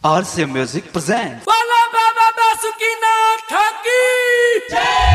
RCA Music presents. Fala Baba Basukina Taki!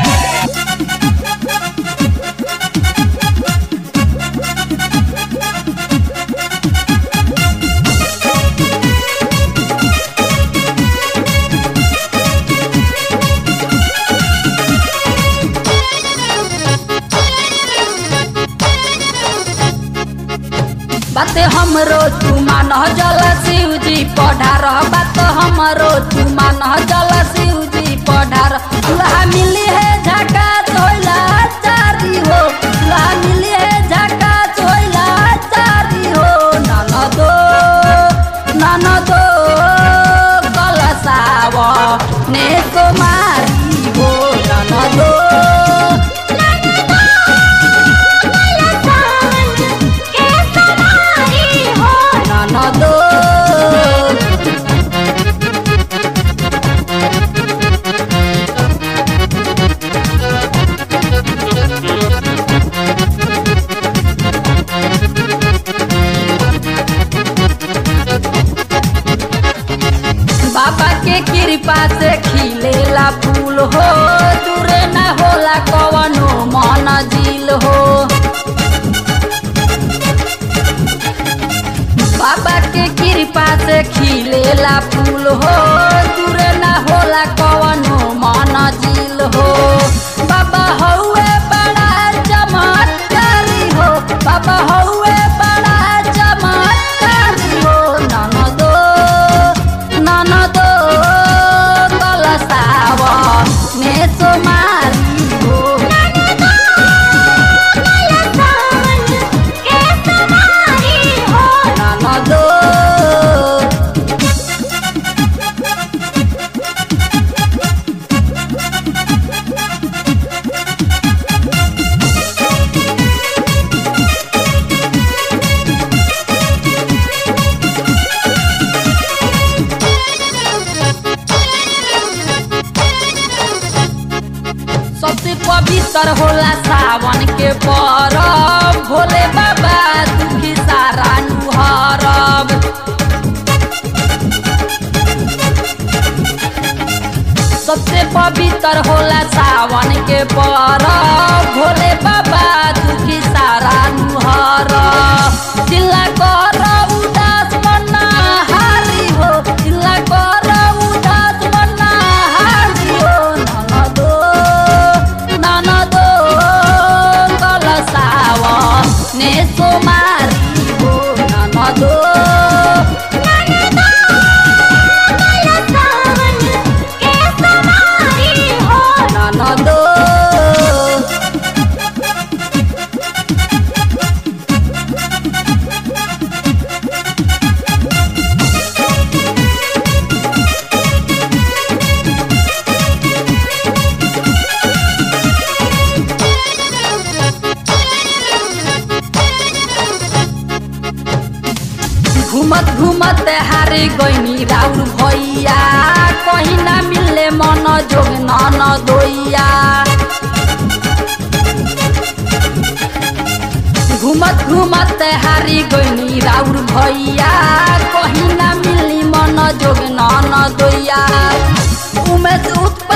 बात हमरो तू मान जल शिव जी पढ़ार बात हमरो तू मान जल शिव जी पढ़ार दुल्हा मिली है झका तोइला चारी हो दुल्हा मिली है झका तोइला चारी हो नन दो नन दो कलसाव ने कुमारी हो नन दो नन दो बाबा के कृपा से खिलेला फूल हो दूरे न होला कवनो मन जिल हो बाबा के कृपा से खिलेला फूल हो दूरे न होला कवनो मन जिल हो बाबा हौवे बड़ा चमत्कारी हो बाबा हौवे बड़ा चमत्कारी हो ननदो ननदो कलसाव मेसो मारी हो ननदो सबसे पवित्र होला सावन के परब भोले बाबा दुखी सारा नुहरब सबसे पवित्र होला सावन के परब भोले बाबा दुखी सारा नुहरब चिल्ला कर उदास मना हारी हो चिल्ला कर उदास मना हारी हो ननदो ननदो कलसाव ने सोमारी हो ननदो ननदो घुमत घुमत हारे गईनी राउर भैया कहीं ना मिले मन जोग नन दोइया घुमत घुमत हारी गईनी राउर भैया कहीं ना मिली मन जोग नन दोइया उमेश उत्पन्न